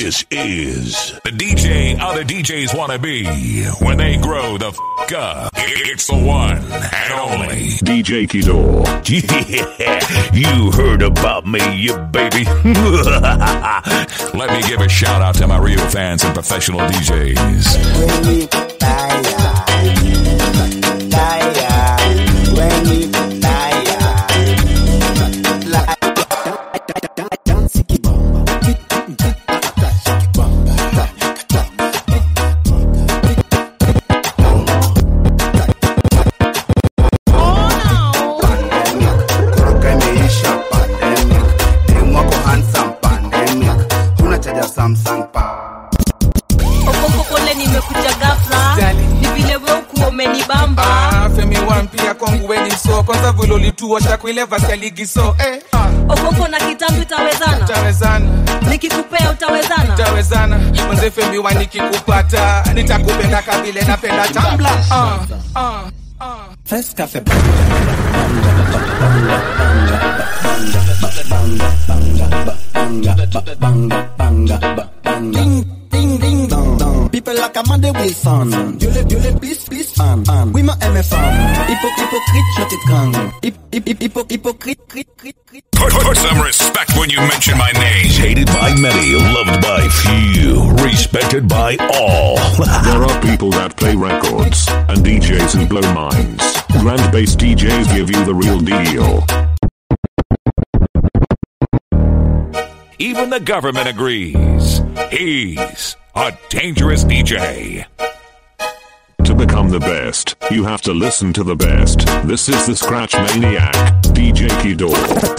This is the DJ other DJs want to be when they grow the f up. It's the one and only DJ Kido. Yeah, you heard about me, you baby. Let me give a shout out to my real fans and professional DJs. Roka imeisha pandemic. Demu wako handsome pandemic. Huna chaja Samsung pa. okokokole nimekuja gafla ni vile we ukuwa umenibamba Ah, femi wampia kwangu weni so kwanza vile ulituosha kuile vasi ya ligi so eh, ah, okoko na kitambi utawezana utawezana nikikupea utawezana utawezana mwenze femi wa nikikupata nitakupenda kabile napenda tambla ah, ah, ah. First cafe Ding, ding, ding, dong, dong. People like Amanda Wilson. Viole, viole, please, please, fan, fan. Oui, ma MFM. Hypo, hypocrite, je te gang. Hip, hip, hip, hypo, hypocrite, crit, crit, crit. Put, put some respect when you mention my name. Hated by many, loved by few, respected by all. There are people that play records and DJs who blow minds. Grand bass DJs give you the real deal. Even the government agrees. He's a dangerous DJ. To become the best, you have to listen to the best. This is the Scratch Maniac, DJ Kido.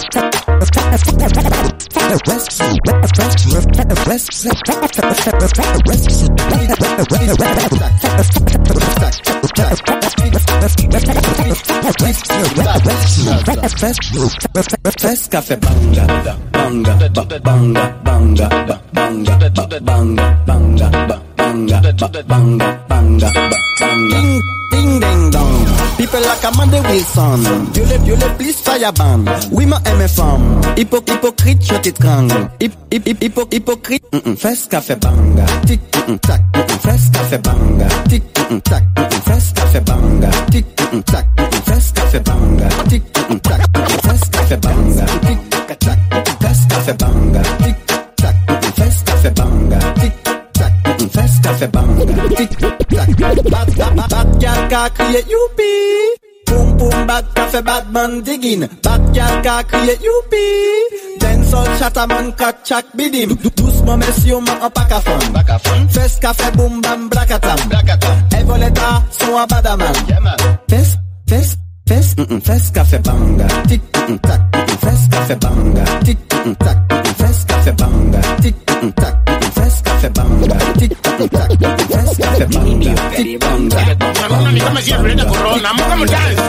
First cafe banga, banga, ba- banga, banga, ba- banga, ba- banga, banga, ba- banga, ba- banga, banga, ba- banga. Ding, ding, ding, dong. People like Amanda Wilson. Viole, viole, please fire ban. Oui, ma MFM. Hypo, hypocrite, je t'étrangle. Hip, hip, hip, hypo, hypocrite. Mm -mm. First café banga. Tic, mm -mm, tac, mm -mm. First café banga. Tic, mm -mm, tac, mm -mm. First café banga. Tic, mm -mm, tac, mm -mm. First café banga. Tic, mm -mm, tac, mm -mm. First café banga. Tic, tac, tac, mm -mm. First café banga. Tic, tac, mm -mm. First café banga. Tic, tac, mm -mm. First café banga. Tic, tac. Bad, bad, bad, bad girl ka crier youpi. Boom boom bad café bad man digging. Bad girl ka crier youpi. Dancehall chataman kat chak bidim. Dou- Doucement messieurs man en pack à fond. First café boom bam blakatam. Evoleta son a badaman. First, first, first, mm -mm, first café banga. Tic, mm -mm, tac, mm -mm, first café banga. Tic, mm -mm, tac, mm -mm, first café banga. Tic, mm -mm, tac, mm -mm, first café banga. Tic, mm -mm, tac, mm -mm, first café banga. Tic, banga. Naona kama si Brenda Corona, amka mdance.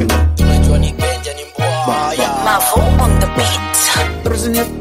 Mavo on the beat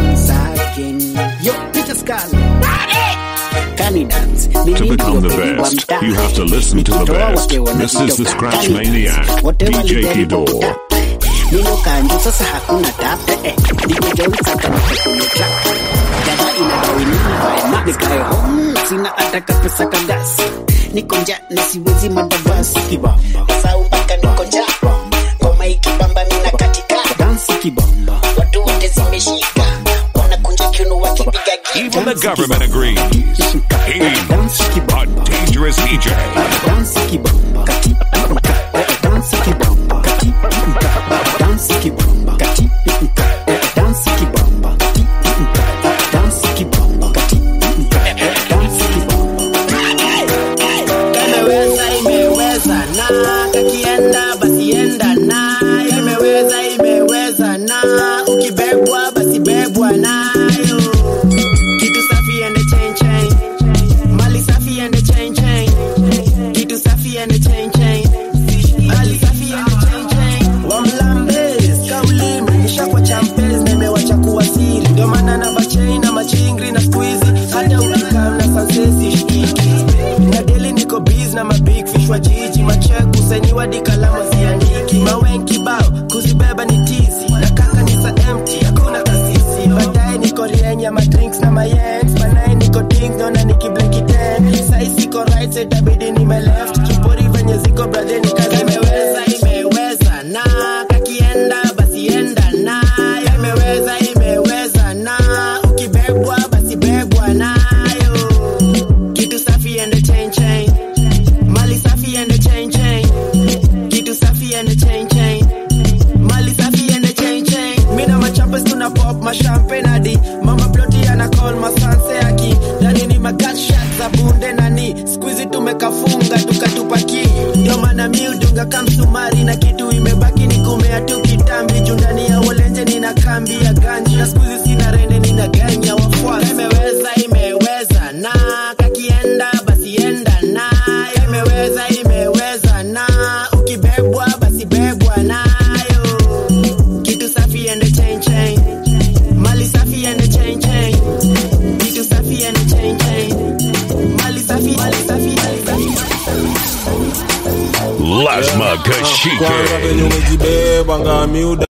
To become the best, you have to listen to the best. This is the Scratch Maniac, DJ Kido. Nilo kanjo sasa hakuna tap eh, eh. Nikigeuza kama kwenye track Dada inadai nivae max Nikae home sina hata kapesa kagas Niko njaa na siwezi madavasi Kibamba Sau mpaka niko njaa Ngoma ikibamba mina katika Dansi kibamba. Watu wote zimeshika Wanakunja kiuno wakipiga gita Even the government agrees. He's a dangerous DJ. Dansi kibamba. Kati, dansi kibamba. Kati, dansi kibamba. Kati, dansi kibamba. Kati, dansi kibamba. Kati, dansi kibamba. Imeweza imeweza na kakienda basi enda na imeweza imeweza na ukibebwa basi bebwa nayo kitu safi ende chain chain mali safi ende chain chain kitu safi ende chain chain mali safi ende chain chain wamlambes kauli mrejesha kwa champes nimewacha kuwa siri ndio maana na machain na machingri na squeezy hata ukikaa na sansesi shikiki na deli niko biz na mabig fish wa jiji machek kusenyiwa di kalama ziandiki mawen kibao kuzibeba ni tizi na kaka ni sa empty hakuna kasisi baadaye niko rienya madrinks na mayens banaye sasa itabidi nime left kipori venye ziko bradhe nikaza imeweza imeweza na kakienda basi enda na imeweza imeweza na ukibebwa basi bebwa nayo kitu safi ende chain chain mali safi ende chain chain kitu safi ende chain chain mali safi ende chain chain mina machampes tuna pop mashampen hadi mama ploti ana call masanse aki ndani ni magatshot za bunde nani skuizi tumekafunga tukatupaki ndio maana miudunga kamsumari na kitu imebaki ni kumea tu kitambi juu ndani ya wolenje nina kambi ya ganji na skuizi sina rende nina ganya wafuasi imeweza imeweza na kakienda basi enda na imeweza imeweza na ukibebwa basi bebwa nayo kitu safi ende chain chain mali safi ende chain chain kitu safi ende chain chain mali safi mali safi mali safi Lazma kwanza Kashike. venye umejibebanga miuda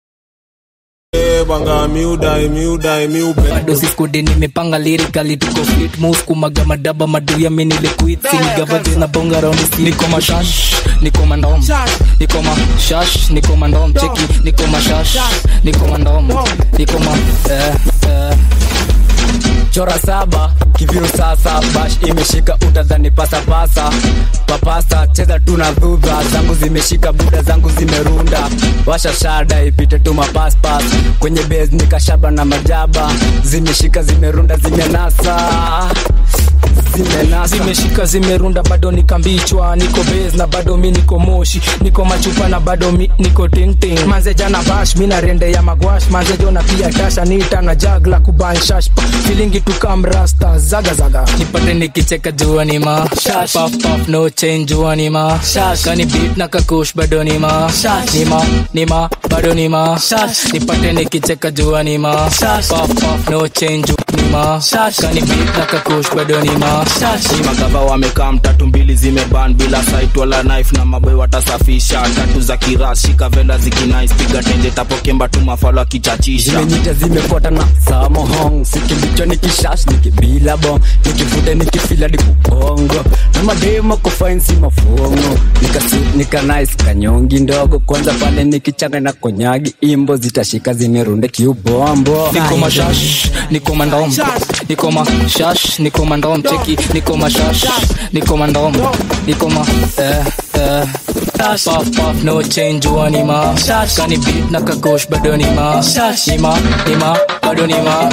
banga miudai miudai miube bado siskudi nimepanga lirikali tuko fit moves kumaga madaba maduya mini liquid sinigavate na bonga raundi si niko mashash niko mandom niko mashash niko mandom cheki niko mashash niko mandom niko ma eh, eh. chora saba kiviru sasa bash imeshika utadhani pasapasa papasa cheza tu na dhudha zangu zimeshika buda zangu zimerunda washa shada ipite tu mapaspas kwenye bes nikashaba na majaba zimeshika zimerunda zimenasa zimenasa zimeshika zimerunda bado nikambichwa niko base na bado mi niko moshi niko machupa na bado mi niko tingting manze jana bash mi na rende ya magwash manze jona pia tasha nita na jagla kubanshash filingi tukamrasta zaga zaga nipate nikicheka jua ni ma puff puff no change jua ni ma kani beat na kakush bado ni ma ni ma ni ma bado ni ma nipate nikicheka jua ni ma puff puff no change ni ma kani beat na kakush bado ni ma Ni magava wamekaa mtatu mbili zimeban bila site wala knife na maboy watasafisha tatu za kiras shika vela zikinais piga tenje tapokemba tu mafalo akichachisha zimenyita zimefuata na samohong sikimbicho nikishash nikibila bong nikivuta nikifila dikubongo na mademo kofainsi mafongo nikasut nikanais kanyongi ndogo kwanza pale nikichanga na konyagi imbo zitashika zimerunde kiubombo niko mashash niko mandom niko mashash niko mandom cheki niko mashash niko mandom niko ma eh eh puff puff no change wani ma kani beat na kagosh bado ni ma ni ma ni ma bado ni ma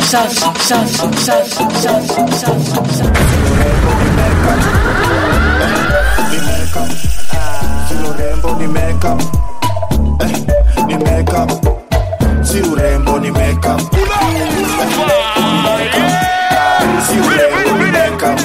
si urembo ni makeup eh, ni makeup si urembo ni makeup si urembo ni makeup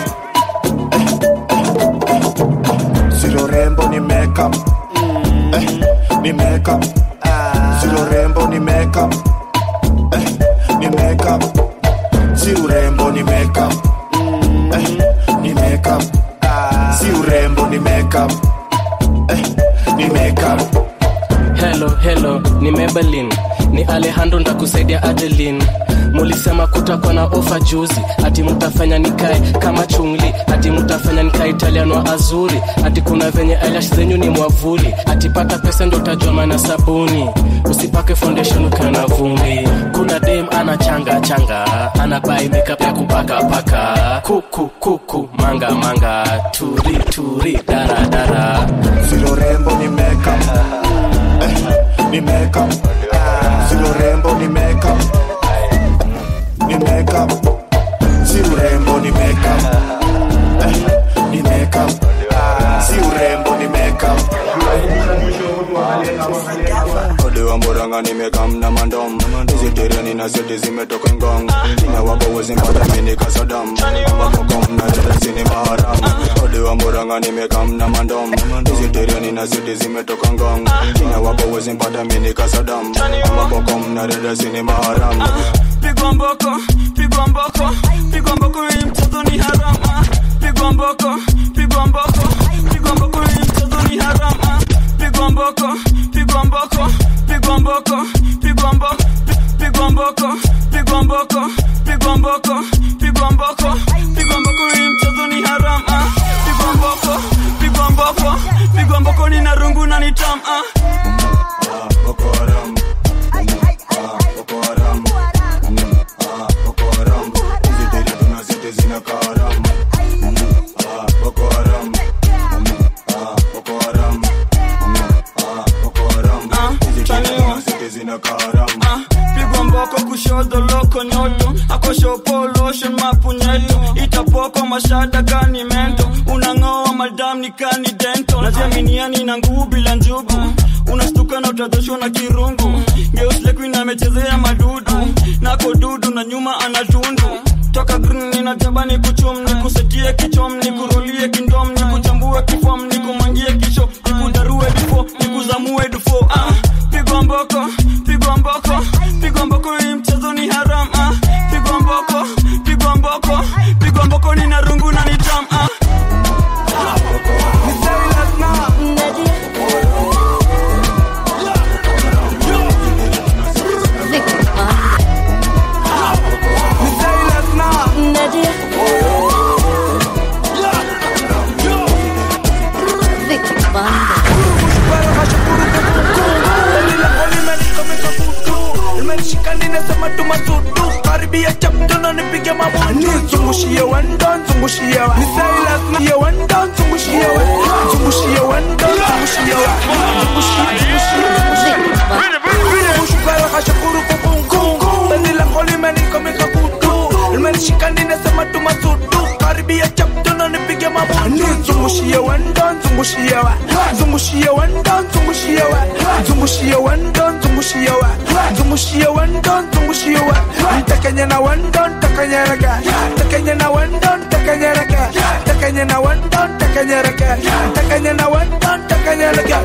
si urembo ni makeup eh, ni makeup si urembo ni makeup eh, ni makeup si urembo ni makeup eh, ni makeup si urembo ni makeup eh, ni makeup helo helo ni mebelin ni alejandro ndakusaidia adelin mulisema kutakuwa na ofa juzi ati mutafanya nikae kama chungli ati mutafanya nikae italiano azuri ati kuna venye eyelash zenyu ni mwavuli ati pata pesa ndio utajua maana sabuni usipake foundation ukiwa na vumbi kuna dem ana changa changa ana bai makeup ya kupaka paka kuku kuku manga manga turi turi dara dara silo rembo ni makeup eh, ni makeup silo rembo ni makeup ni makeup si urembo ni makeup eh, ni makeup si urembo ni makeup Odewa mboranga nimekam na mandom hizi tereni na zote zimetoka ngong ina wako wezi mpata mini kasadam wakokom na tetesi ni maharam Odewa mboranga nimekam na mandom hizi tereni na zote zimetoka ngong ina wako wezi mpata mini kasadam wakokom na tetesi ni maharam pigwa mboko pigwa mboko pigwa mboko hii mtoto ni harama pigwa mboko pigwa mboko pigwa mboko hii mtoto ni harama pigwa mboko pigwa mboko pigwa mboko pigwa mboko pigwa mboko pigwa mboko pigwa mboko pigwa mboko pigwa mboko hii mtoto ni harama pigwa pigwa mboko pigwa mboko pigwa mboko nina rungu na nitam ah. Ah, pigwa mboko kushodo loko nyoto akoshopoloshen mapunyeto itapoko mashada kani mento unang'oa madam ni kani dento najiaminiani na nguu bila njugu unastuka na utadhoshwa na kirungu geuslekuina amechezea madudu nako dudu na nyuma anatundu toka green ninataba ni kuchum ni kusetie kichom ni kurolie kindom ni kuchambue kifom ni kumangie kisho ni kudarue bifo ni kuzamue dufo ah, pigwa mboko pigwa mboko pigwa mboko hii mchezo ni haram ah, pigwa mboko pigwa mboko pigwa mboko nina rungu na nitam ah. nimesema tumasudu karibia chaptono nipige mabutu zungushie wendo zungushie wa ni Silas na ye wendo zungushie wa zungushie wendo zungushie wa zungushie zungushie zungushie kashakuru kukungu bandi la koli meniko mikakutu limenishika ninasema tumasudu karibia chaptono nipige mabutu zungushie wendo zungushie wa zungushie wendo zungushie wa zungushie wendo zungushie wa zungushie wendo zungushie wa ntakenya na wendo ntakanyereka ntakenya na wendo ntakanyereka ntakenya na wendo ntakanyereka ntakenya na wendo ntakanyereka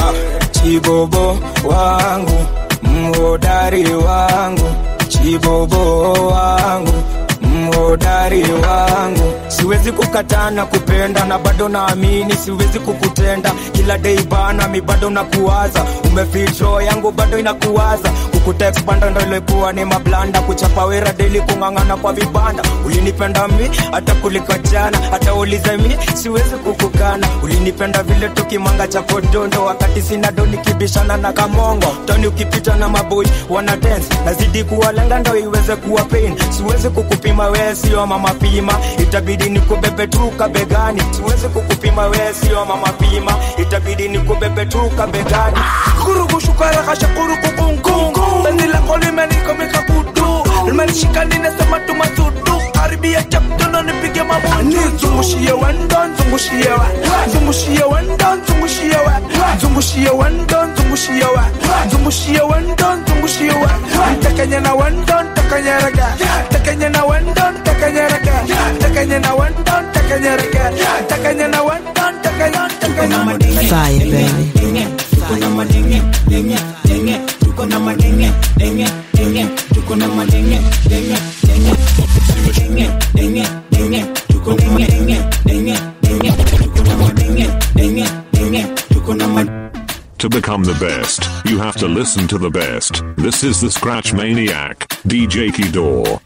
chibobo wangu mhodari wangu chibobo wangu mhodari wangu siwezi kukataa na kupenda na bado naamini siwezi kukutenda kila dei bana mi bado nakuwaza umefitro yangu bado inakuwaza kukutekpanda ndo ilikuwa ni mablanda kuchapa wera deli kung'ang'ana kwa vibanda ulinipenda mi hata kuliko jana hata ulize mi siwezi kukukana ulinipenda vile tukimanga cha kodondo wakati sina do nikibishana na kamongo toni ukipita na maboi wana dance nazidi kuwalenga ndo iweze kuwa pain siwezi kukupima wee sio mama pima itabidi nikubebe tu kabegani siwezi kukupima wee sio mama pima itabidi nikubebe tu kabegani kurugushukara kashakurukukungu bandi la koli meniko mikakutu limenishika ninasema tumasudu karibia chaptono nipige mabutu zungushie wendo zungushie wa zungushie wendo zungushie wa zungushie wendo zungushie wa zungushie wendo zungushie wa ntakenya na wendo ntakanyereka ntakenya na wendo ntakanyereka ntakenya na wendo ntakanyereka ntakenya na wendo ntakanya ntakanya Fire, baby. tuko na madenge denge denge tuko na madenge denge denge tuko na madenge denge denge denge denge denge tuko na madenge denge denge tuko na madenge denge denge tuko na madenge To become the best, you have to listen to the best. This is the Scratch Maniac, DJ Kidor.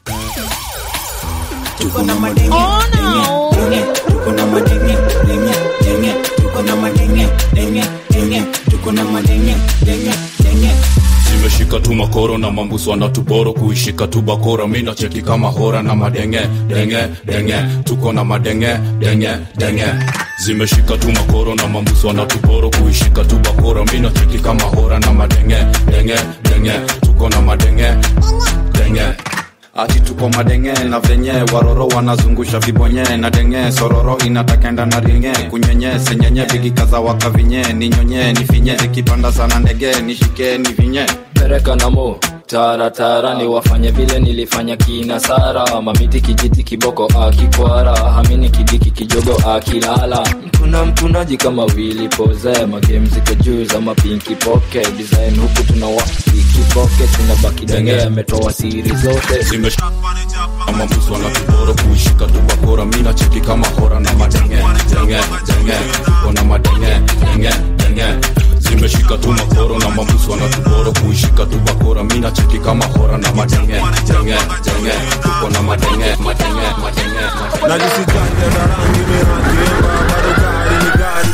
tuko na madenge denge denge tuko na madenge denge denge tuko na madenge denge denge tuko na madenge denge denge zimeshika tu makoro na mambuso anatuboro kuishika tu bakora mi nacheki kama hora na madenge denge denge tuko na madenge denge denge zimeshika tu makoro na mambuso anatuboro kuishika tu bakora mi nacheki kama hora na madenge denge denge tuko na madenge denge ati tuko madenge na venye waroro wanazungusha vibonye na denge sororo inatakenda na ringe kunyenye senyenye vigikaza wakavinye ninyonye nifinye zikipanda sana ndege nishike nivinye pereka namo taratara ni wafanye vile nilifanya kina sara mamiti kijiti kiboko akikwara hamini kidiki kijogo akilala mtuna mtunaji kama wili poze magame ziko juu za mapinki poke design huku tuna wapiki poke tunabaki denge ametoa siri zote zimeshika mambuso anatuboro kuishika tu bakora mi nacheki kama hora na madenge denge denge tuko na madenge denge denge zimeshika tu makoro na mambuso anatuboro kuishika tu bakora mi nacheki kama hora na madenge denge denge tuko na madenge madenge madenge madenge najisijanja na rangi miranjemba bado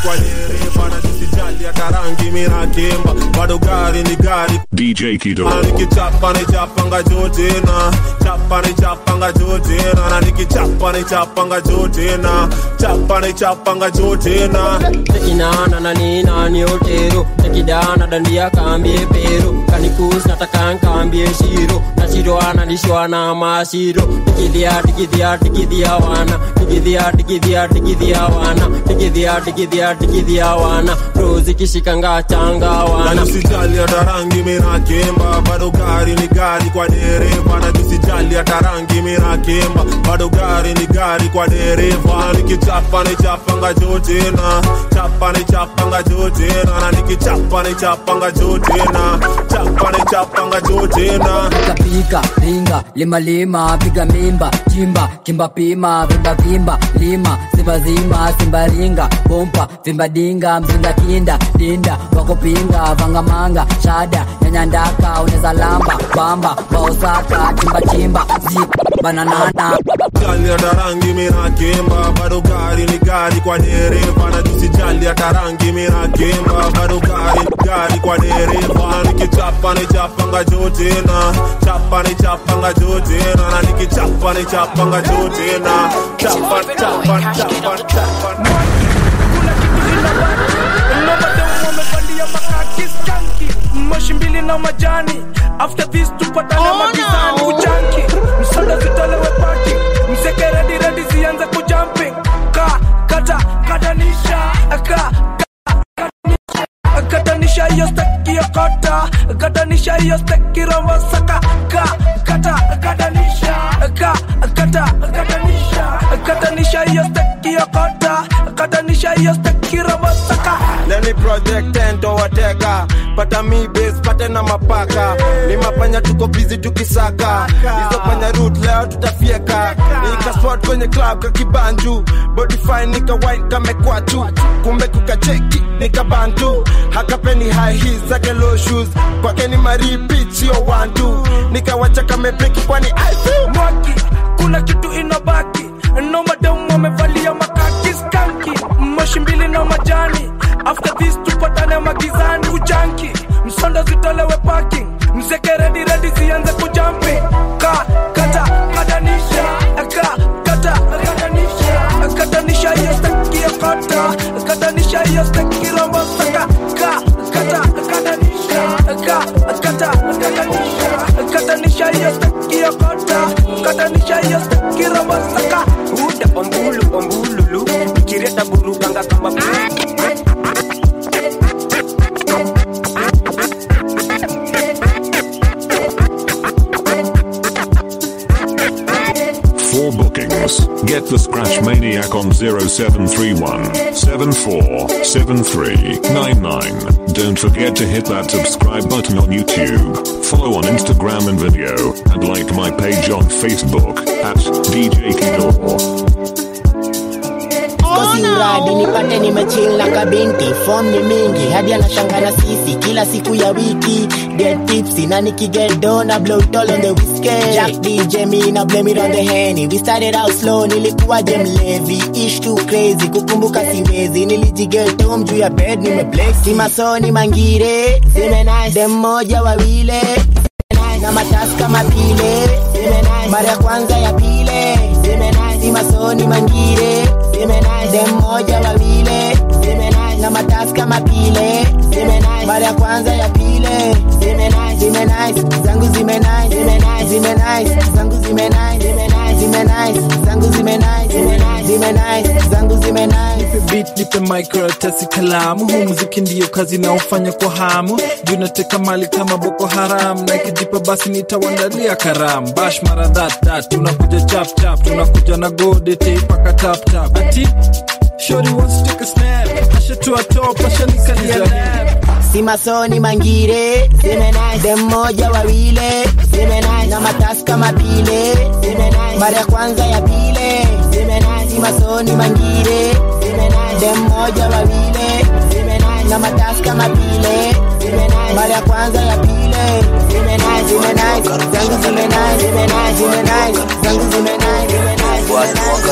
kwa dereva na jisijali hata rangi minakimba bado gari ni gari DJ Kido. na nikichapa ni chapanga juu tena chapa ni chapanga juu tena na nikichapa ni chapanga juu tena chapa ni chapanga juu tena tekinana na nina ni otero tekidana dandia kambie pero kanikus nataka nkambie shiro na shiro analishwa na mashiro tikidhia tikidhia tikidhia wana tikidhia tikidhia tikidhia wana tikidhia tikidhia tikidhia wana rozi kishikanga changa na wana nisijali hata rangi minakimba bado gari ni gari kwa dereva na nisijali hata rangi minakimba bado gari ni gari kwa dereva na nikichapa ni chapanga juu tena chapa ni chapanga juu tena na nikichapa ni chapanga juu tena chapa ni chapanga juu tena pika ringa lima lima piga mimba chimba kimba pima vimba vimba lima simba zima simba ringa bompa vimba dinga mzinga kinda dinda wakupinga vangamanga shada nyanyandaka uneza lamba bamba baosaka chimba chimba zik bananana Jali hata rangi minakimba bado gari ni gari kwa dereva na nisijali hata rangi minakimba bado gari ni gari kwa dereva na nikichapa ni chapanga juu tena chapa ni chapanga juu tena na nikichapa ni chapanga juu tena chapa chapa chapa chapa wamevalia makaki skanki moshi mbili na majani after this tupatane magizani kujanki msada zitolewe pati mzeke redi redi zianze kujumping ka kata katanisha ka ka- katanisha hiyo steki ya kota katanisha hiyo steki rombo saka ka kata katanisha ka kata katanisha katanisha hiyo steki ya kota katanisha hiyo steki rombo saka Lenny project tento wateka pata mi base pate na mapaka ni mapanya tuko busy tukisaka hizo panya root leo tutafieka nikaspot kwenye club kakibanju body fine nika wine kamekwatu kumbe kukacheki nikabantu hakapeni high heels zake low shoes kwake ni maripit sio one two nikawacha kamepeki kwani I feel mwaki kuna kitu inabaki no madam wamevalia makaki skanki moshi mbili na majani after this tupatane magizani kujanki msondo zitolewe parking mzeke redi redi zianze kujampi ka kata katanisha ka kata katanisha katanisha hiyo staki ya kota katanisha hiyo staki rombo saka ka kata katanisha ka kata katanisha katanisha hiyo staki ya kota katanisha hiyo staki rombo saka uda ombulu ombululu nikireta burukanga kama For bookings, get the Scratch Maniac on 0731 747399. Don't forget to hit that subscribe button on YouTube, follow on Instagram and video, and like my page on Facebook at DJ Kidor. kosi uradi nipate nimechill na kabinti fom ni mingi hadi anashanga na sisi kila siku ya wiki get tipsy na nikigedo na blow it all on the whiskey Jack DJ me na blame it on the henny we started out slow nilikuwa je mlevi ish too crazy kukumbuka siwezi nilijigeto juu ya bed nimeblex si masoni mangire zime nice dem moja wawile na matasi kama pile mara ya kwanza ya pile si masoni mangire dem moja wawile na matasi kama pile mara ya kwanza ya pile zime nice zangu zime nice zime nice zangu zime nice zime nice zangu zime nice zime nice zangu zime nice nipe beat nipe microtesi kalamu huu muziki ndiyo kazi naofanya kwa hamu juu nateka mali kama boko haram na ikijipa basi nitawandalia karamu bash mara that that tunakuja chap chap tunakuja na gode teipaka tap tap ati shori wants to take a snap ashatua top ashanikalia nap si masoni mangire dem moja wawile na matasi kama pile mara ya kwanza ya pile si masoni mangire dem moja wawile na matasi kama pile mara ya kwanza ya pile zime nice, zime nice, zangu zime nice, zime nice, zangu zime nice, zime nice, zime nice.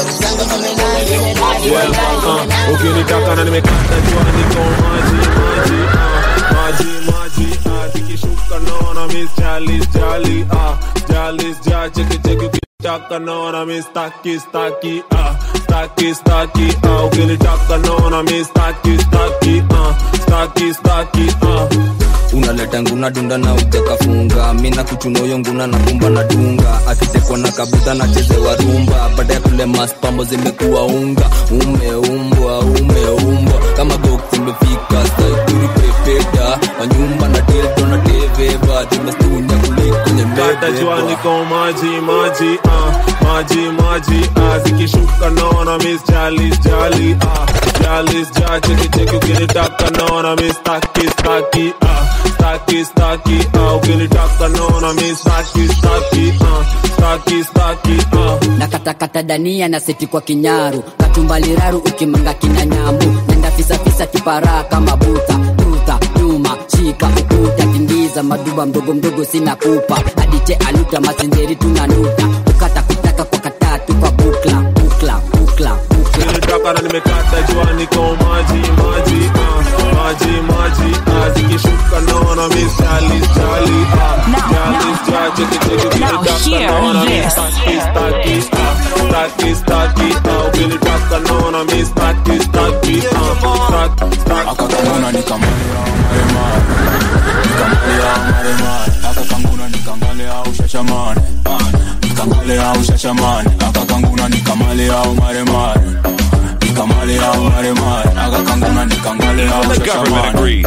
Yeah, uh, ukinitaka na nimekata jua niko maji maji uh, maji maji uh, zikishuka naona miss jalis jali uh, jalis ja cheki cheki ukinitaka naona miss staki staki uh, staki staki uh, ukinitaka naona miss staki staki uh, staki staki uh, unaleta nguna dunda na ujakafunga mina kuchunoyo nguna na kumba na dunga akitekwa na kabuta na chezewa rumba baada ya kule maspambo zimekuwa unga umeumbwa umeumbwa kama gok zimefika staikuri pepeta wanyumba na dildo na teveva zimestunya kuliko kwenye kata jua mbebeba niko maji maji uh, maji maji uh, zikishuka naona miss jalis jali uh, jalis ja cheki cheki ukinitaka naona miss staki staki uh, staki staki uh, ukinitaka naona miss staki staki uh, staki staki uh. na katakata dania na seti kwa kinyaru katumbaliraru ukimanga kina nyambu nenda fisafisa kiparaa kama buta tuta nyuma shika ukuta tingiza maduba mdogo mdogo sina kupa adiche aluta masinjeri tunanuta ukata kutaka kwa katatu kwa bukla bukla bukla ukinitaka na nimekata jua niko maji maji uh, maji maji uh, zikishuka naona miss jalis jali uh, jalis ja cheki cheki ukinitaka naona miss staki staki uh, staki staki uh, ukinitaka naona miss staki staki uh, staki staki akakanguna nikamalia maremare nikamalia maremare akakanguna nikangalea ushashamane nikangalea ushashamane akakanguna nikamalia maremare nikamalia maremare akakanguna nikangalea ushashamane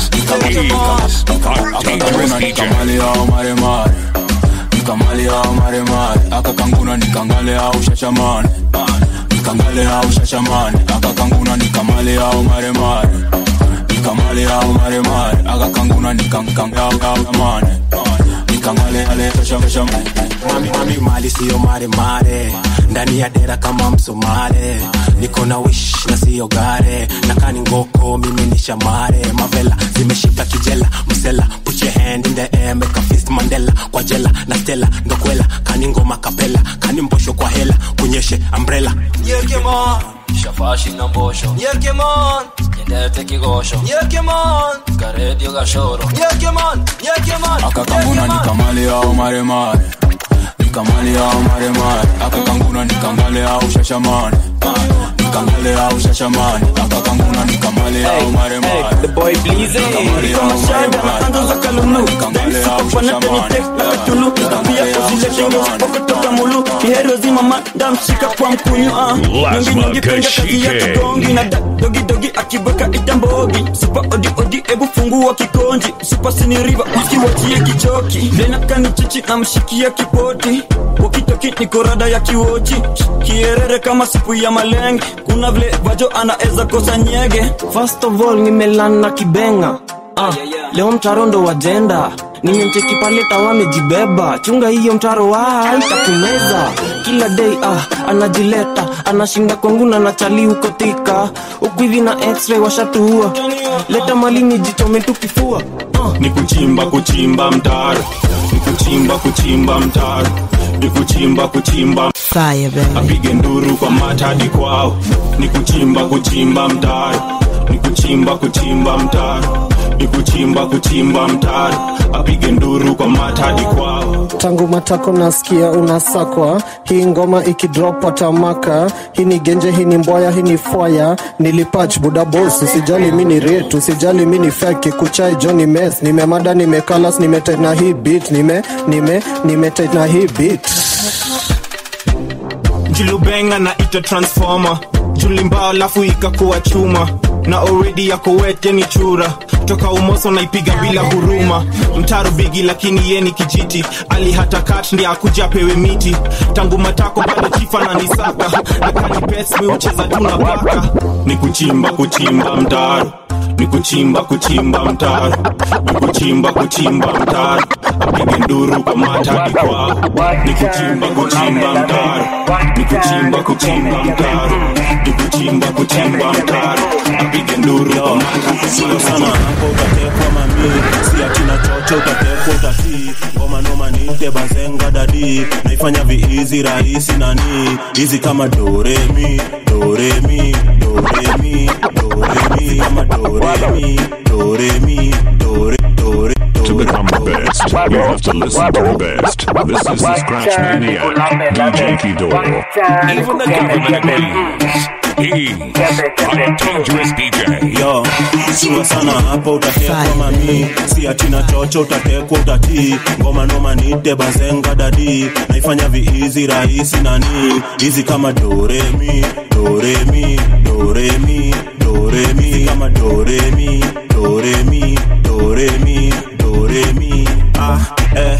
akakanguna nikamalia maremare nikamalia maremare akakanguna nikangalea ushashamane nikangalea ushashamane akakanguna nikamaleya umaremare nikamaleya umaremare akakanguna nikankangamane nikangalealeshashamane mami, mami mali siyo maremare ndani ya dera kama msomale niko na wish na siyo gare nakani ngoko mimi ni shamare mavela zimeshika kijela msela put your hand in the air make a fist mandela kwa jela na stela ndokwela kani ngoma kapela kani mbosho kwa hela kunyeshe umbrella Yekemon shafashi na mbosho Yekemon nyendete kigosho Yekemon karedio gashoro Yekemon Yekemon akakanguna nikamaleya umaremare nikamaleya umaremare akakanguna nikamaleya ushashamane nikamaleya ushashamane akakanguna nikamaleya umaremare The boy Bleezy Kama shada na ando za kalulu Dance kwa panate ni tek na katulu Pia kuzile shingo kutoka mulu Kihero zima madam shika kwa mkunyu ah Nyongi nyongi penga kazi ya kigongi Na da dogi dogi akibaka itambogi Super odi odi ebu fungua kikonji Super sini riva wiki wachie kichoki Vena kani chichi na mshikia kipoti Wakitoki niko rada ya kiwochi Kierere kama sipu ya malenge Kuna vile vajo anaeza kosa nyege First of all nimelana kibenga ah, leo mtaro ndo wajenda nimemcheki pale tawa amejibeba chunga hiyo mtaro wa itakumeza kila day ah, anajileta anashinda kwangu na nachali huko tika huku hivi na x-ray washatuua leta malini jichome tu kifua ni kuchimba kuchimba mtaro ni kuchimba kuchimba mtaro ni kuchimba kuchimba apige nduru kwa matadi kwao ni kuchimba kuchimba mtaro ni kuchimba kuchimba mtaro ni kuchimba kuchimba mtaro apige nduru kwa matadi kwao tangu matako nasikia unasakwa hii ngoma ikidrop watamaka hii ni genje hii ni mboya hii ni fwaya nilipach buda bos usijali mi ni retu usijali mi ni feki kuchai joni mes nimemada nimekalas nimetena hii bit nime nime nimetena hii bit julubenga na ita transformer julimbao alafu ikakuwa chuma na already yako wete ni chura toka umoso naipiga bila huruma mtaro bigi lakini ye ni kijiti ali hata kat ndi akuja apewe miti tangu matako bado chifa na nisaka nakani pes mi ucheza tu na paka ni kuchimba kuchimba mtaro ni kuchimba kuchimba mtaro ni kuchimba kuchimba mtaro apige nduru kwa matadi kwao ni kuchimba kuchimba mtaro ni kuchimba kuchimba mtaro ni kuchimba kuchimba mtaro apige nduru kwa matadi sio sana hapo utatekwa mamii si atina chocho utatekwa utatii ngoma noma nite bazenga dadi naifanya viizi rahisi nani hizi kama doremi doremi doremi doremi kama doremi doremi dore dore To become the best, you have to listen to the best. This is the Scratch Maniac, DJ Kidoro. Even the government agrees. He's a dangerous DJ. yo sua sana hapa utatekwa mami si atina chocho utatekwa utatii ngoma noma nite bazenga dadi naifanya viizi rahisi nani hizi kama doremi doremi doremi doremi kama doremi doremi doremi doremi ah eh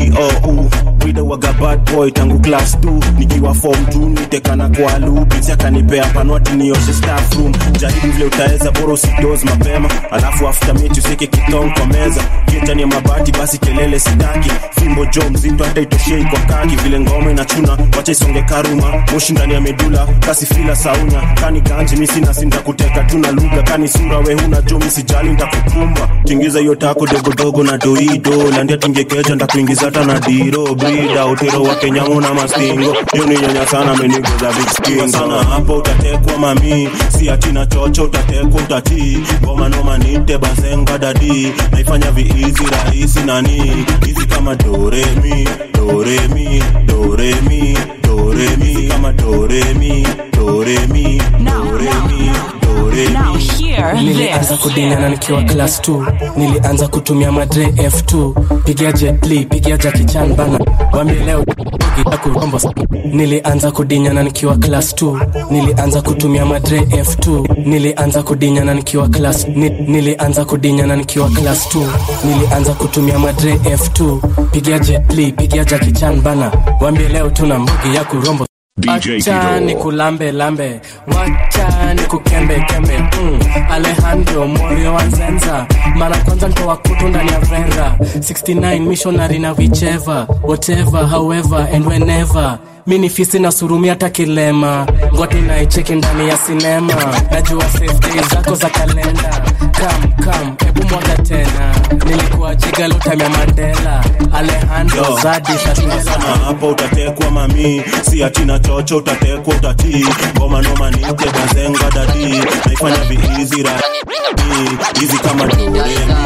iou wida waga bad boy tangu class 2 nikiwa form 2 nitekana kwa lubisi akanipea panwati nioshe staff room jaribu vile utaweza bora usidoz mapema alafu after meet useke kitong kwa meza kietani ya mabati basi kelele sitaki fimbo jo mzito hata itoshei kwa kaki vile ngoma inachuna wacha isonge karuma moshi ndani ya medula kasi fila saunya kani ganji misi nasinda kuteka tuna lugha kani sura we huna jo misijali ntakukumba tingiza hiyo tako dogodogo na doido landia tingekeja ndakuingiza hata na diro brida utero wa kenyamu na mastingo hiyo ni nyonya sana menigoza vikskingo sana hapo utatekwa mami si atina chocho utatekwa utatii ngoma noma nite bazenga dadi naifanya viizi rahisi nani hizi kama doremi doremi doremi doremi kama doremi doremi doremi doremi nilianza kudinyana nikiwa class 2 nilianza kutumia madre f2 pigia jetli pigia jakichan bana wambie leo kurombo nilianza kudinyana nikiwa class 2 nilianza kutumia madre f2 nilianza kudinyana nikiwa class ni, nilianza kudinyana nikiwa class 2 nilianza kutumia madre f2 pigia jetli pigia jakichan bana wambie leo tuna mbugi ya kurombo DJ Acha Kido. ni kulambe lambe wacha ni kukembe kembe mm. alejandro morio wanzenza mara kwanza ntoa kutu ndani ya vera 69 missionary na vicheva whatever however and whenever mi ni fisi na surumi hata kilema ngoti naicheki ndani ya sinema najua safety zako za kalenda kam kam hebu mwaga tena nilikuwa jiga lutamya mandela alejandro Yo, zadi sana hapo utatekwa mami si atina chocho utatekwa utatii ngoma noma nite bazenga dadi naifanya viizi rahisi hizi kama doremi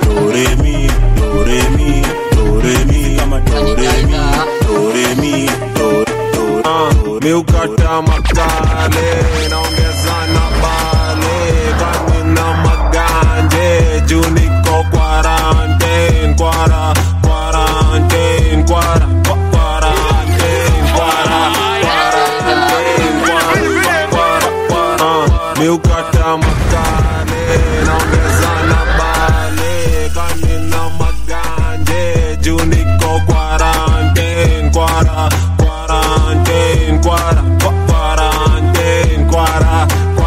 doremi doremi doremi kama doremi doremi do- do- do- miukata makale naongeza na bale kanina maganje juu niko quarantine kwara quarantine kwara kwa- quarantine kwara quarantine kwara kwara kwara miukata makale naongeza na bale kanina maganje juu niko quarantine kwara quarantine kwara kwa- quarantine kwara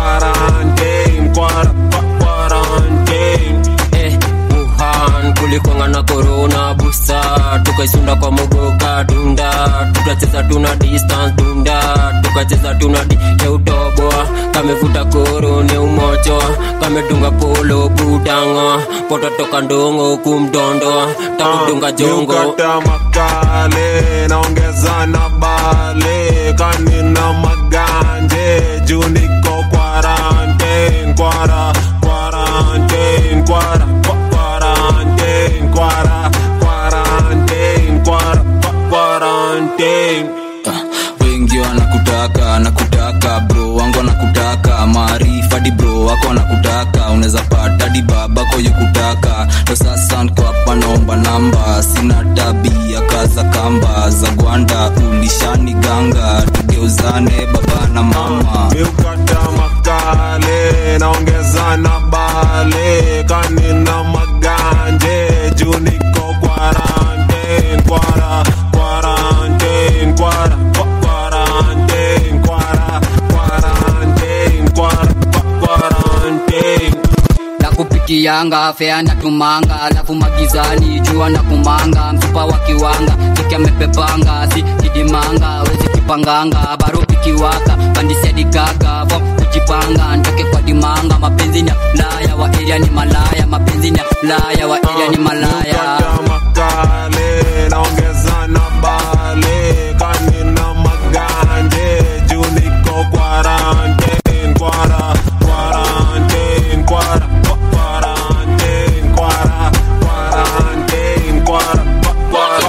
quarantine kwara kwa- quarantine eh, Wuhan kulikwanga na corona busa tukaisunda kwa mogoka dunda tukacheza tuna distance dunda tukacheza tuna di keutoboa kamevuta koro ne umocho kamedunga polo budanga pototoka ndongo kumdondoa takudunga jongo miukata makale naongeza na bale kanina maganje juu niko quarantine kwara quarantine kwara kwa- quarantine kwara quarantine kwara kwa- quarantine wengi wanakutaka nakutaka bro wangu wanakutaka maarifa di bro wako wanakutaka unaweza pata di babako yukutaka ndo sasa nko hapa naomba namba sina tabia kaza kamba za gwanda ulishani ganga tugeuzane baba na mama miukata makale naongeza na bale kanina maganje juu niko quarantine kwara quarantine kwara kwa- quarantine kwara quarantine kwara kwa- quarantine nakupikianga fea natumanga alafu magizani jua na kumanga mfupa wa kiwanga kiki amepepanga si kidimanga wezi kipanganga baro pikiwaka pandisiadigaga vo kujipanga ntoke kwa dimanga mapenzi ni ya laya wa eria ni malaya mapenzi ni ya laya wa eria ni malaya makale naongeza na bale kanina maganje juu niko quarantine kwara quarantine kwara quarantine kwara quarantine kwara kwara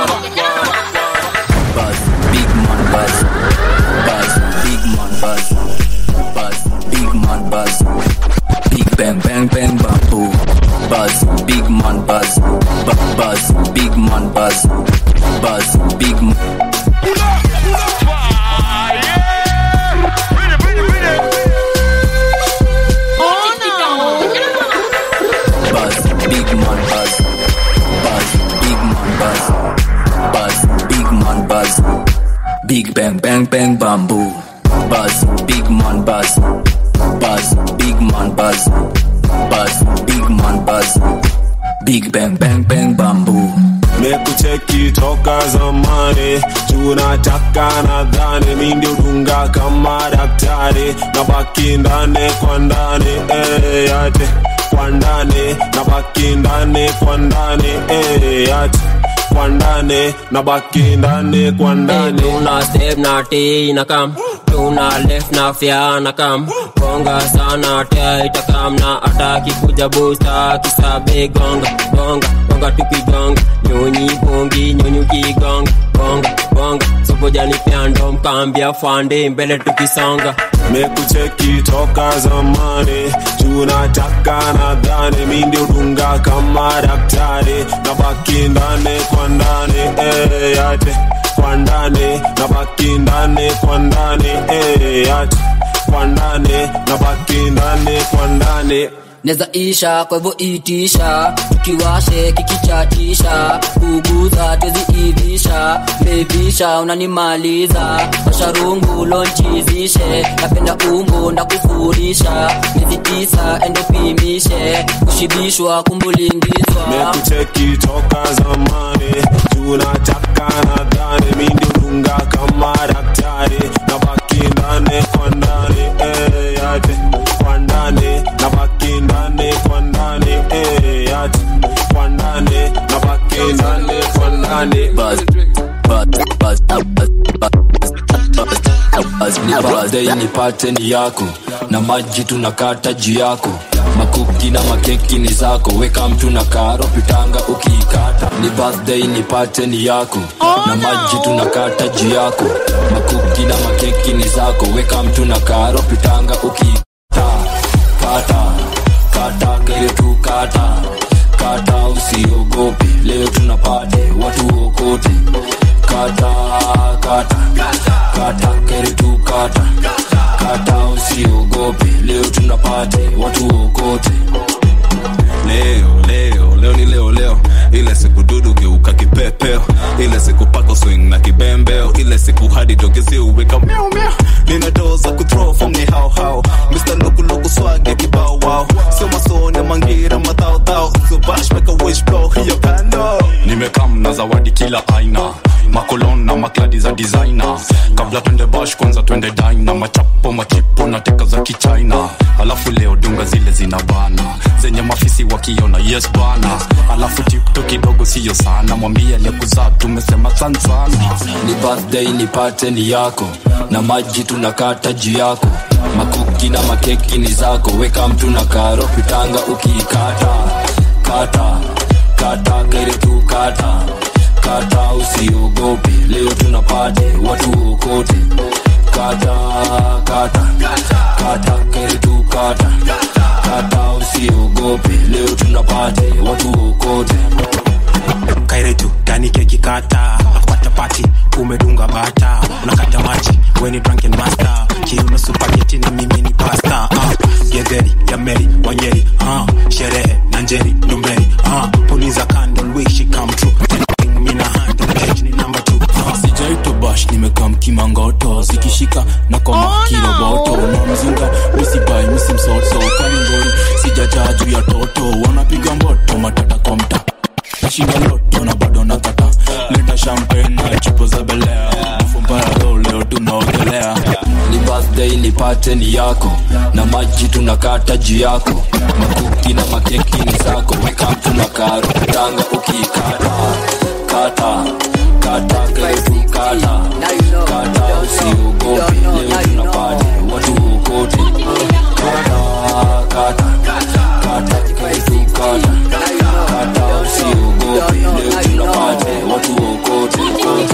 Buzz, big man buzz. Buzz, big man buzz. Buzz, big man buzz. Big bang bang bang bamboo. Buzz, big man buzz. Bu- Buzz, big man buzz. Buzz, big man. Buzz, big man buzz. Buzz, big man buzz. Buzz, big man buzz. Big bang bang bang bamboo. Buzz, big man buzz. Buzz, big man buzz. Buzz, big man buzz. Big bang bang bang bamboo. mekucheki toka zamani tunataka nadhani mi ndio dunga kama daktari na baki ndani kwa ndani eh, yate kwa ndani na baki ndani kwa ndani eh, yate kwa ndani na baki ndani kwa ndani tuna step na t na kam tuna left na fya na kam gonga sana tia itakam na ataki kuja busta kisabe gonga gonga gonga tukigonga nyonyi bongi nyonyi ukigonga gonga gonga sopojani pyando mkambia fande mbele tukisonga mekucheki toka zamani tunataka nadhani mi ndio dunga kama daktari na baki ndani kwa ndani eh, yate kwa ndani na baki ndani kwa ndani eh, yate kwa ndani na baki ndani kwa ndani neza isha kwa hivyo itisha tukiwashe kikichatisha kuguza tweziivisha bevisha unanimaliza masharungu lonchizishe napenda umbo ndakufurisha miezi tisa endopimishe kushibishwa kumbulingizwa mekucheki toka zamani tunataka nadhani mi ndio dunga kama daktari na baki ndani kwa ndani eh, yate kwa ndani na baki ndani kwa ndani eh, yate kwa ndani na baki ndani kwa ndani Buzz, buzz, buzz, buzz, buzz, buzz, ni birthday nipate ni yako na maji tunakata juu yako makuki na makeki ni zako weka mtu na karo pitanga ukiikata ni birthday nipate ni yako na maji tunakata juu yako makuki na makeki ni zako weka mtu na karo pitanga ukiikata kata kata kere tu kata kata usiogope leo tunapate watu okote kata kata kata kere tu kata kata usiogope leo tunapate watu okote leo leo leo ni leo leo ile siku dudu geuka kipepeo ile siku pako swing na kibembeo ile siku hadi dogezi uweka miau miau nina doo za kuthrow from ni hao hao mr lukuluku swage kibao wao sio masone mangira madhao dhao so bash make a wish blow hiyo kando nimekam na zawadi kila aina makolon na makladi za designer kabla twende bash kwanza twende dina machapo machipo na teka za kichina alafu leo dunga zile zina bana zenye mafisi wakiona yes bana alafu tipto kidogo siyo sana mwambie aliyekuzaa tumesema san sana ni birthday nipate ni yako na maji tunakata juu yako makuki na makeki ni zako weka mtu na karo pitanga ukiikata kata kata kere tu kata kata usiogope leo tunapate watu okote kata kata kata kere tu kata kata usiogope leo tunapate watu okote kairetu gani keki kata nakupata pati umedunga bata unakata maji weni drunken master kiuno supageti na mimi ni pasta uh, gedheri ya meri wanyeri uh, sherehe na njeri ndumberi uh, puliza candle wish she come true Anything mina handle page ni number two uh. sijaito bash nimekam kimangoto zikishika na koma kiroboto na mzinga misibai misimsoso kaningori sijajaa juu ya toto wanapiga mboto matata kwa mta nashinda loto na bado nakata leta champagne na chupo za belea fumbaya leo leo tunaogelea ni birthday nipate ni yako na maji tunakata juu yako makuki na makeki ni zako weka mtu na karo tanga ukiikata kata kata ketu kata kata usiogope leo tunapata watu wokote kata kata kata ketu kata kata usiogope leo tunapata watu wokote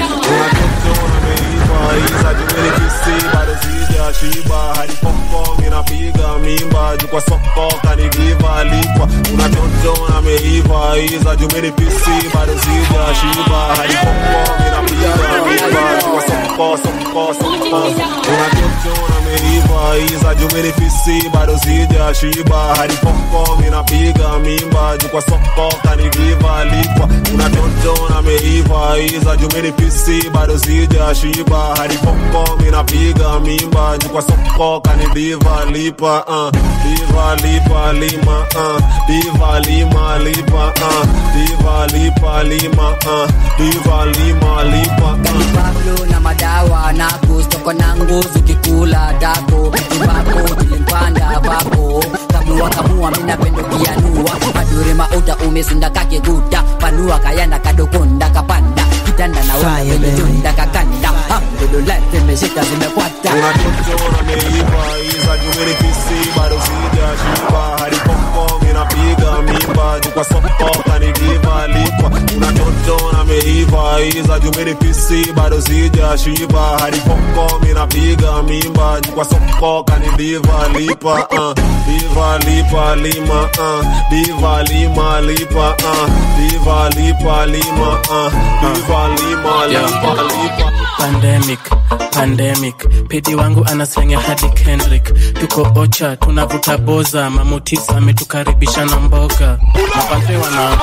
Maiza jumeni kisi bado sija shiba hadi poko minapiga mimba juu kwa soko kanigiva lipwa kuna toto na meiva iza jumeni pisi bado sija shiba hadi poko minapiga mimba juu kwa soko soko soko kuna toto na meiva iza jumeni pisi bado sija shiba hadi poko minapiga mimba juu kwa soko kanigiva lipwa kuna toto na meiva iza jumeni pisi bado sija shiba hadi poko minapiga mimba juu kwa soko kanidiva lipa uh. diva lipa lima uh. diva lima lipa uh. diva lipa lima uh. diva lima lipa uh. Pablo na madawa na kustoko na nguzu kikula dako Ibako tilimpanda vako Kamua kamua mina pendo kianua Madure mauta umesinda kakiguta Panua kayanda kadokonda kapanda Kitanda na wala pelitunda kakanda Alhamdulillah zimeshika zimekwata Kuna toto na meiva iza jumeni pisi bado sija shiba hadi poko minapiga mimba juu kwa soko kanigiva lipwa kuna toto na meiva iza jumeni pisi bado sija shiba hadi poko minapiga mimba juu kwa soko kanidiva lipa uh. diva lipa lima uh. diva lima lipa uh. diva lipa lima uh. diva lima lipa lipa pandemic pandemic pedi wangu anaslenga hadi kendrick tuko ocha tunavuta boza mamutis ametukaribisha na mboga mapadre wana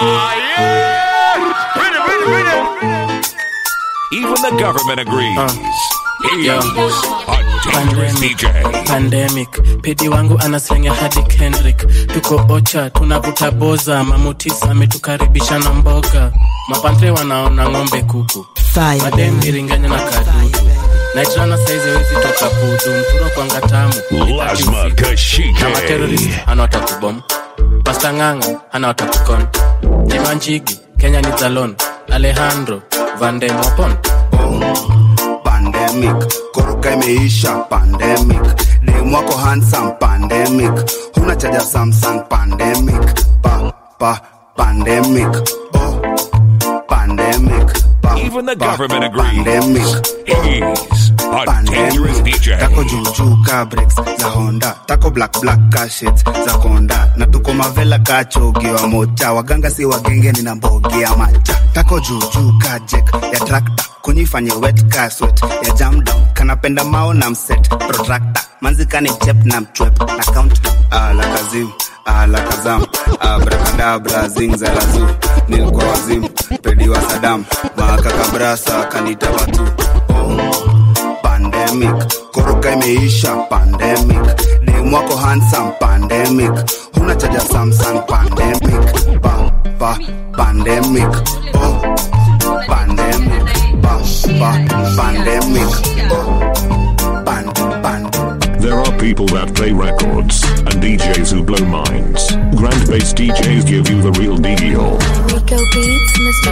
Even the government agrees. He's Yo. a dangerous DJ. pandemic pedi wangu anaslenga hadi kendrick tuko ocha tunavuta boza mamutis ametukaribisha na mboga mapadre wanaona ng'ombe kuku madem iringanya na kadudu naitrana saizi wezi toka pudu mturo kwanga tamu Lazma Kashike. na materorist anawatakubom pasta ng'anga anawatakukon jimanjigi kenya ni zalon alejandro vandemopon pandemic koroka imeisha pandemic dem wako handsome pandemic huna chaja samsung pandemic pa pa pandemic oh pandemic pa, Even the pa, government agrees. pandemic He's a dangerous DJ. tako juujuu ka breaks za honda tako black black ka shades za konda na tuko mavela ka chogiwa mocha waganga si wagenge nina mbogi ya macha tako juujuu ka jek ya trakta kunyifanye wet ka sweat ya jam down kanapenda mao na mset protractor manzikani chep na mchwep na countdown ala kazim ala kazam abrakadabra zingzalazu nilikuwa wazimu pedi wa sadam makakabrasa kanita watu pandemic koroka imeisha pandemic dem wako handsome pandemic huna chaja samsung pandemic pa, pa, pandemic oh, pandemic pa, pa, pandemic oh, pan, pan, There are people that play records and DJs who blow minds. Grand bass DJs give you the real deal. Rico Beats, Mr.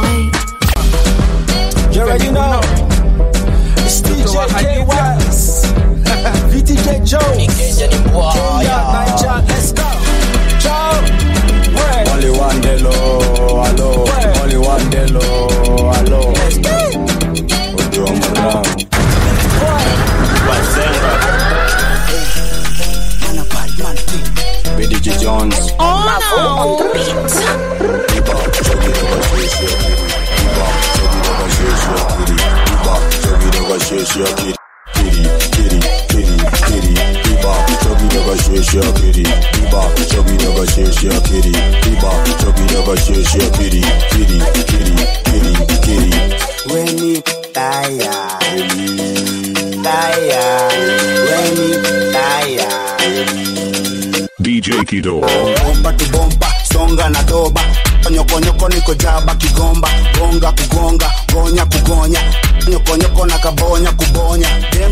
808. You already know. It's DJ K West. VTK Jones. Kenya, Niger, let's go. Joe. Where? Only one delo, hello. Only one delo, hello. Ojo Moram. BDG Jones. on the beat. Weni taya, taya, weni taya. DJ Kido. bomba tu bomba songa na doba nyokonyoko niko jaba kigomba gonga kugonga gonya kugonya nyokonyoko na kabonya kubonya dem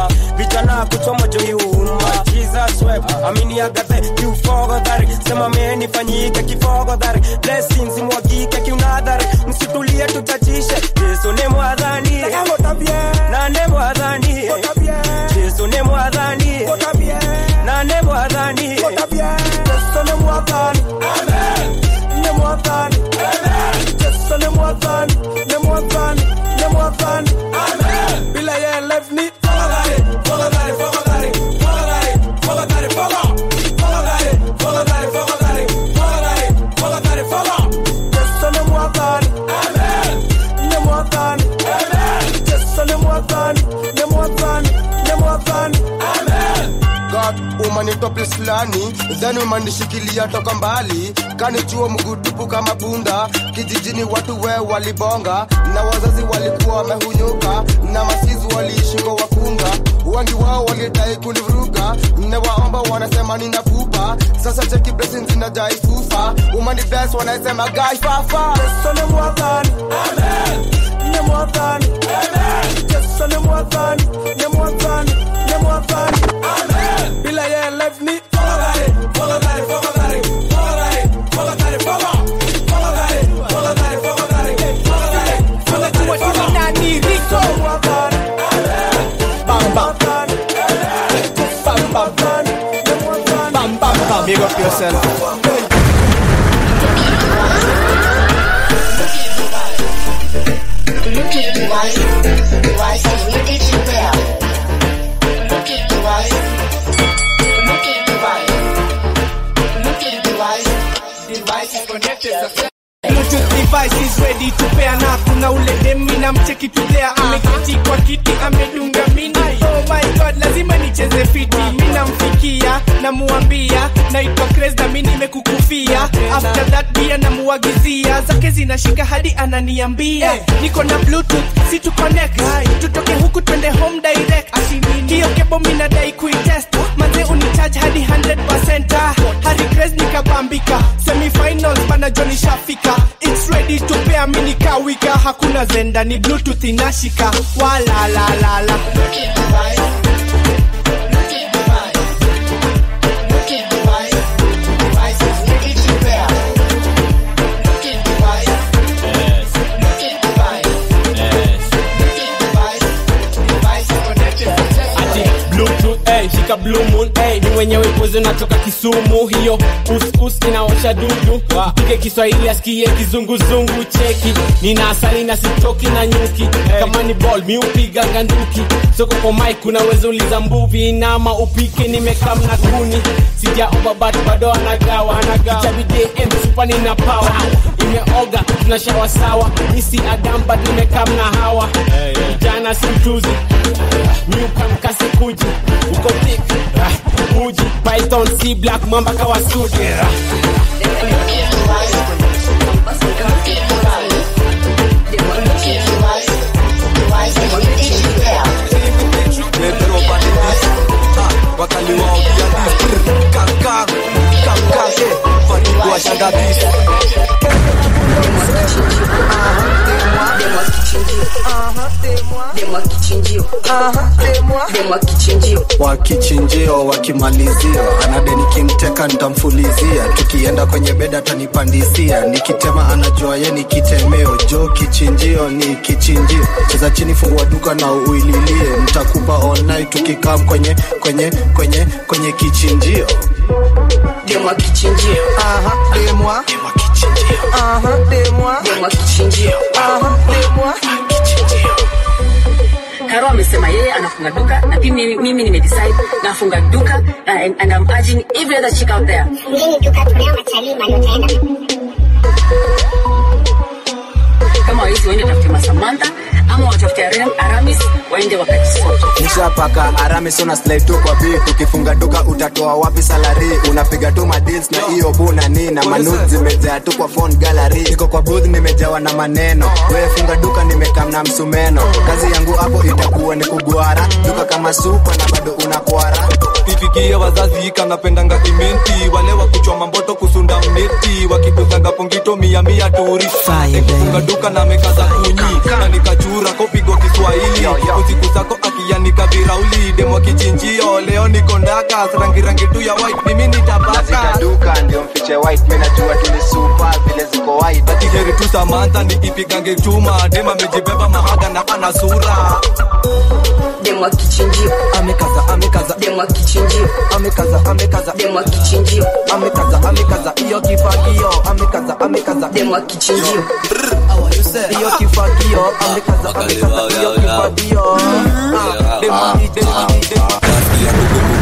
na kuchoma joyuma jesus web amini agathe kiufogodhari sema menifanyike kifogodhari blessings mwagike kiunadhari msitulie tuchachishe yesu ni mwadhani nane mwadhani yesu ni mwadhani nane mwadhani yesu ni mwadhani ni mwadhani yesu ni mwadhani ni mwadhani ni mwadhani bila yeye life ni fogodhari fogodhari fogodhari fogodhari fogodhari fogodhari fogodhari fogodhari fogodhari fogodhari fogodhari yesu ni mwadhani ni mwadhani yesu ni mwadhani ni mwadhani ni mwadhani God umanitoa place fulani then umanishikilia toka mbali kanichua mgudupu kama punda kijijini watu we walibonga na wazazi walikuwa wamehunyuka na masizi waliishi kwa wakunga wengi wao walidai kunivuruga newaomba wanasema nina pupa sasa cheki blessings zinajai fufa umani bless wanasema gai fafa Yesu ni mwadhani ni mwadhani Yesu ni mwadhani ni mwadhani ni mwadhani bila yeye life ni fogodhari fogodhari fogodhari fogodhari fogodhari fogodhari fogodhari fogodhari fogodhari fogodhari nani riko mwadhani bam bam bam bam bam bam bam big up yourself Bluetooth device is ready to pair na kuna ule demi na mcheki tudea ameketi kwa kiti amedunga mini oh my god lazima nicheze fiti mi namfikia namuambia naitwa Craze na mi nimekukufia after that pia namuagizia zake zinashika hadi ananiambia niko na bluetooth si tu connect tutoke huku twende home direct hiyo kebo mi nadai kuitest manze unicharge hadi 100% ah, Harry Craze nikabambika semifinals bana Johnny shafika it's ready to pair mi nikawika hakuna zenda ni bluetooth inashika wala la la la Bluetooth, hey, shika blue moon hey, ni mwenyewe pozi natoka kisumu hiyo uskus inaosha dudu pige kiswahili asikie kizunguzungu cheki nina asali na sitoki na nyuki kama ni ball mi upiga nganduki soko kwa mike unaweza uliza mbuvi nama upike nimekam na kuni sijaomba bat bado anagawa itabidi msupani na power imeoga tunashawa sawa nisi adamba nimekam na hawa kijana si mtuzi nyuka mkasi kuji uko thick ah, uji python c black mamba kawa suti wakali wao kaka kaka fanikiwa shanga bisi wakichinjio wakimalizio anade nikimteka ntamfulizia tukienda kwenye beda atanipandisia nikitema anajua ye ni kitemeo jo kichinjio ni kichinjio cheza chini fungua duka na uililie ntakupa online tukikam kwenye kwenye kwenye kwenye kichinjio demwa kichinjio aha demwa demwa kichinjio aha demwa demwa kichinjio aha demwa Karo amesema yeye anafunga duka na pia mimi, mimi nimedecide nafunga duka uh, and, and I'm urging every other chick out there. Fungeni duka tunao matalii mali utaenda. Kama waizi waende tafute Masamantha ama watafute Aram- Aramis waende wakajisote. nishapaka aramis una slide tu kwa beat ukifunga duka utatoa wapi salari unapiga tu madeals na hiyo buna ni na manud zimejaa tu kwa phone gallery niko kwa booth nimejawa na maneno wewe funga duka nimekam na msumeno kazi yangu hapo itakuwa ni kugwara duka kama supa na bado unakwara ifikie wazazi kanapendanga imenti wale wakuchoma mboto kusunda mneti wakituzanga pongito mia mia turi funga duka na amekaza kunyi na nikachura kopigwa kiswahili usiku zako akianika virauli demo kichinjio leo niko ndakas rangi rangi tu ya white mimi nitabaka duka ndio mfiche white mimi najua tu ni super vile ziko white akiheri tu samantha nikipigange chuma dema amejibeba mahaga na ana sura demo kichinjio amekaza amekaza demo kichinjio amekaza amekaza demo kichinjio amekaza amekaza iyo kifagio amekaza amekaza demo kichinjio iyo kifagio amekaza amekaza iyo kifagio Ah, dema hii, dema hii, dema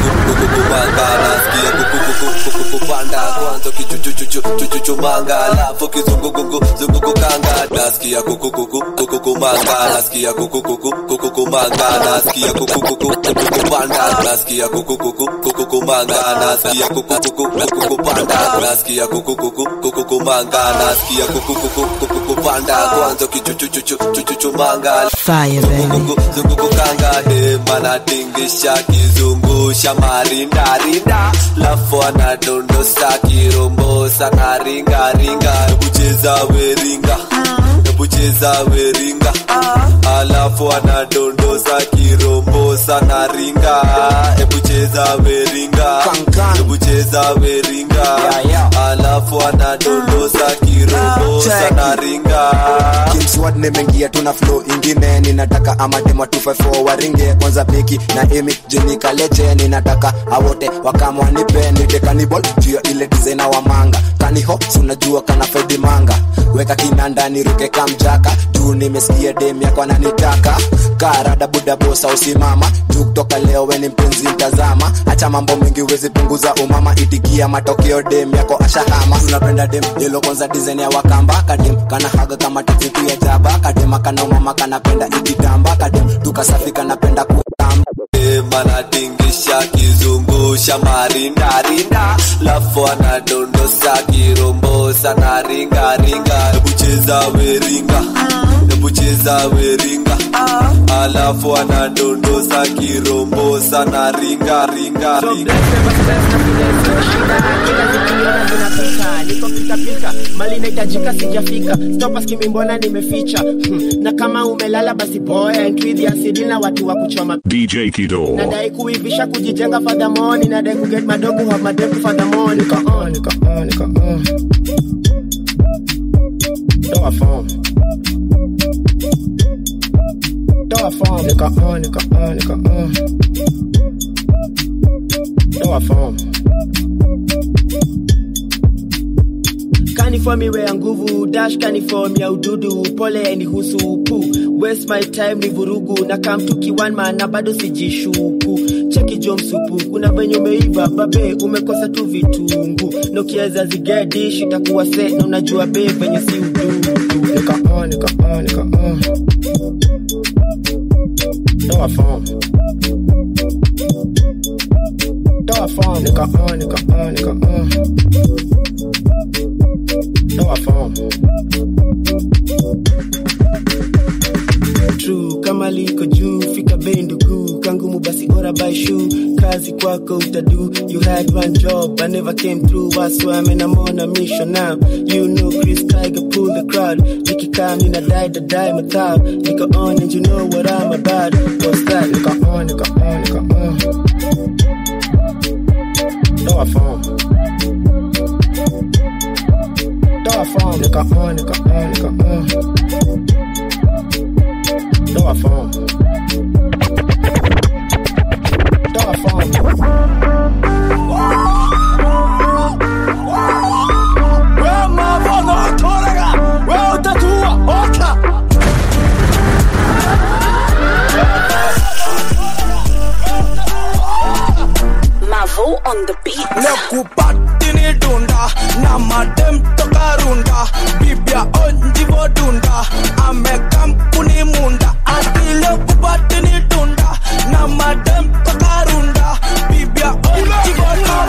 kupanda kwanza kichuchuchuchuchuchumanga alafu kizungukuku zungukukanga nasikia kukukuku kukukumanga nasikia kukukuku kukukumanga nasikia kukukuku kukukupanda nasikia kukukuku kukukumanga nasikia kukukuku kukukupanda nasikia kukukuku kukukumanga nasikia kukukuku kukukupanda kwanza kichuchuchuchuchuchumanga Fire, baby. zungukukanga dema natingisha kizungusha marindarinda lafu anadondosa kirombosa na ringaringa ebucheza weringa ebucheza weringa alafu anadondosa kirombosa na ringa ebucheza weringa ebucheza weringa alafu anadondosa kirombosa na ringa kimswad nimeingia tuna flow ingine ninataka amadema 254 waringe kwanza beki na emi jenikaleche ninataka awote wakamwanipe nite kanibol juu ya ile dizaina wa manga kaniho sunajua kana fedi manga weka kinanda niruke kamjaka juu nimesikia dem yako ananitaka karada buda bosa usimama juu kutoka leo weni mpenzi mtazama acha mambo mengi wezi punguza umama itikia matokeo dem yako ashahama unapenda dem yelo kwanza design ya wakamba kadem kana haga kama tatitu ya jaba kadema kana umama kanapenda ikitamba kadem tukasafi kanapenda kutamba manatingisha kizungusha marindarinda lafu anadondosa kirombosa na ringaringa ebucheza weringa ebucheza weringa alafu anadondosa kirombosa na ringaringa zinapika niko pitapika mali inahitajika sijafika stopa skimi mbona nimeficha hmm. na kama umelala basi boya enthusiasidi na watu wa kuchoma DJ Kido. nadai kuivisha kujijenga fadhamoni nadai kuget madogo have madepu fadhamoni niko on niko on niko on toa form toa form niko on niko on niko on toa form kaniform iwe ya nguvu dash kaniform ya ududu pole ni husupu waste my time ni vurugu na kamtuki one man na bado sijishuku cheki jo msupu kuna venye umeiva babe umekosa tu vitungu nokieza zigedish itakuwa se na unajua be venye si ududu nika on nika on nika on toa form toa form nika on nika on nika on toa form true kama liko juu fika bei ndugu kangumu basi ora by shoe kazi kwako utadu you had one job i never came through that's why I'm in I'm on a mission now you know Chris Tiger pull the crowd nikikaa mina die the die mathab niko on and you know what I'm about what's that niko on niko on niko on toa form toa form niko on niko on niko on toa form toa form Mavo on the beat. lekupatini dunda na madem toka runda bibia onjivo dunda amekampuni munda ati lekupatini dunda na madem toka runda bibia onjivo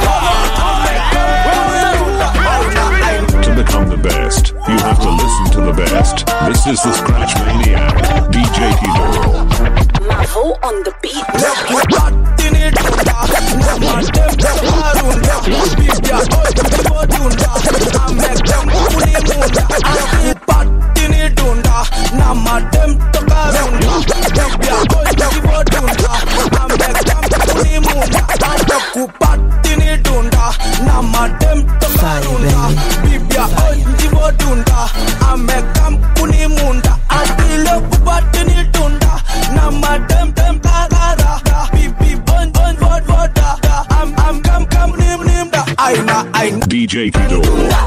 To become the best, you have to listen to the best. This is the Scratch Maniac, DJ Kido. Mavo on the beat. lekupatini dunda na madem toka runda bibia onjivo dunda amekampuni munda ati patini dunda DJ Kidor.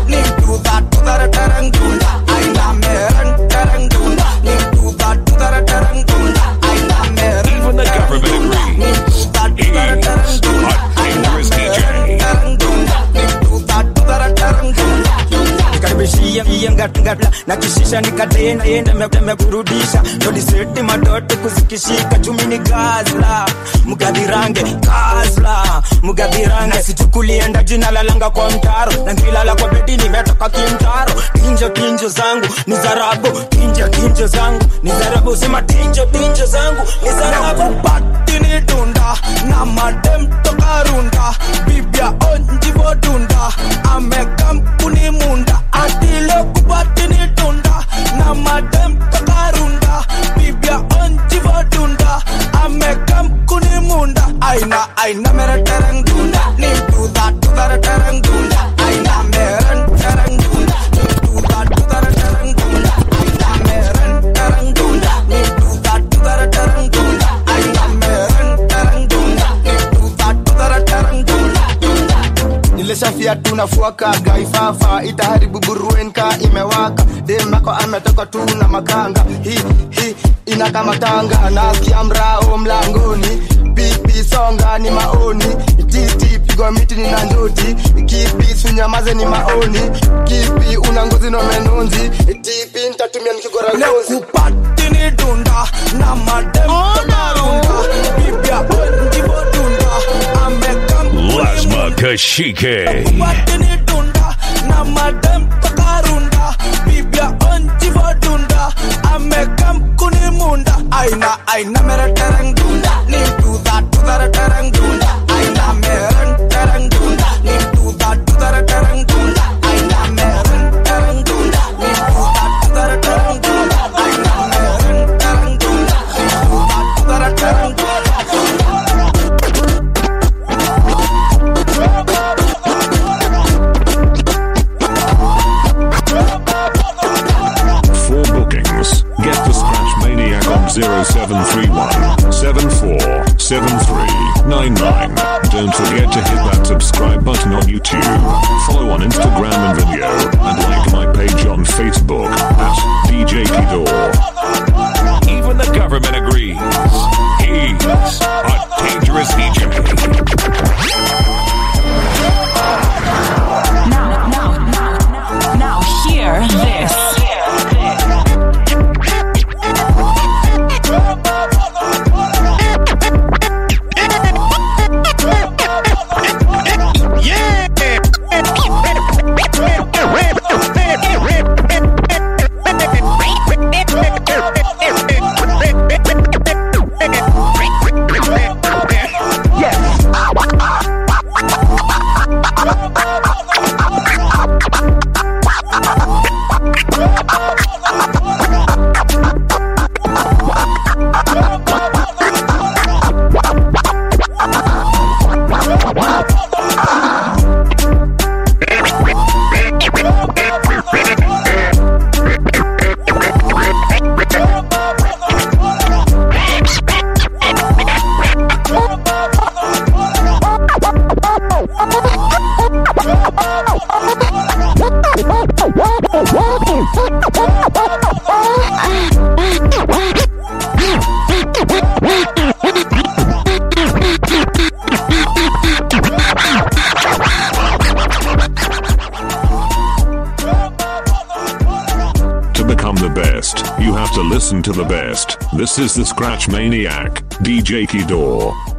Even the government agrees. He's a dangerous DJ. nikaribishia iyengatngatla na kishisha nikatena enda mekurudisha todiseti madoto kuzikishika chumi ni gazla mgadhirange gazla mgadhirange sichukulienda jina lalanga kwa mtaro na ngilala kwa bedi nimetoka kimtaro tinjo tinjo zangu ni zarabu tinjo tinjo zangu ni zarabu sema tinjo tinjo zangu ni zarabu patini dunda na madem toka runda bibia onjivo dunda amekampuni munda atile kupatini dunda na madem toka runda bibia onjivo dunda amekampuni munda aina aina mere tereng dunda ni duda duda tereng dunda aina mere tereng dunda ni duda duda tereng dunda aina mere tereng dunda ni duda duda tereng dunda aina mere tereng dunda ni duda duda tereng dunda nilishafia tunafuaka gaifafa itaharibu buruenka imewaka demako ametoka tu na makanga hi hi inakamatanga nasikia mrao mlangoni pipi songa ni maoni titi pigwa miti ni na njoti kipi sunyamaze ni maoni kipi una ngozi no menonzi tipi ntatumia nikigora ngozi kupatini dunda na madem toka runda bibia onjivo dunda amekampuni Lasma Kashike. Watini dunda na madem takarunda bibia onjivo dunda amekam kuni munda aina aina mere tereng dunda ni duda duda tereng dunda aina mere tereng dunda ni duda duda tereng dunda aina mere tereng dunda ni duda duda tereng dunda aina mere tereng dunda ni duda duda tereng For bookings, get the Scratch Maniac on 0731 747399. Don't forget to hit that subscribe button on YouTube. Follow on Instagram and video, and like my page on Facebook at DJ Kidor. Even the government agrees. He's a dangerous DJ. Now, now, now, now, hear this. To become the best, you have to listen to the best. This is the Scratch Maniac, DJ Kidor.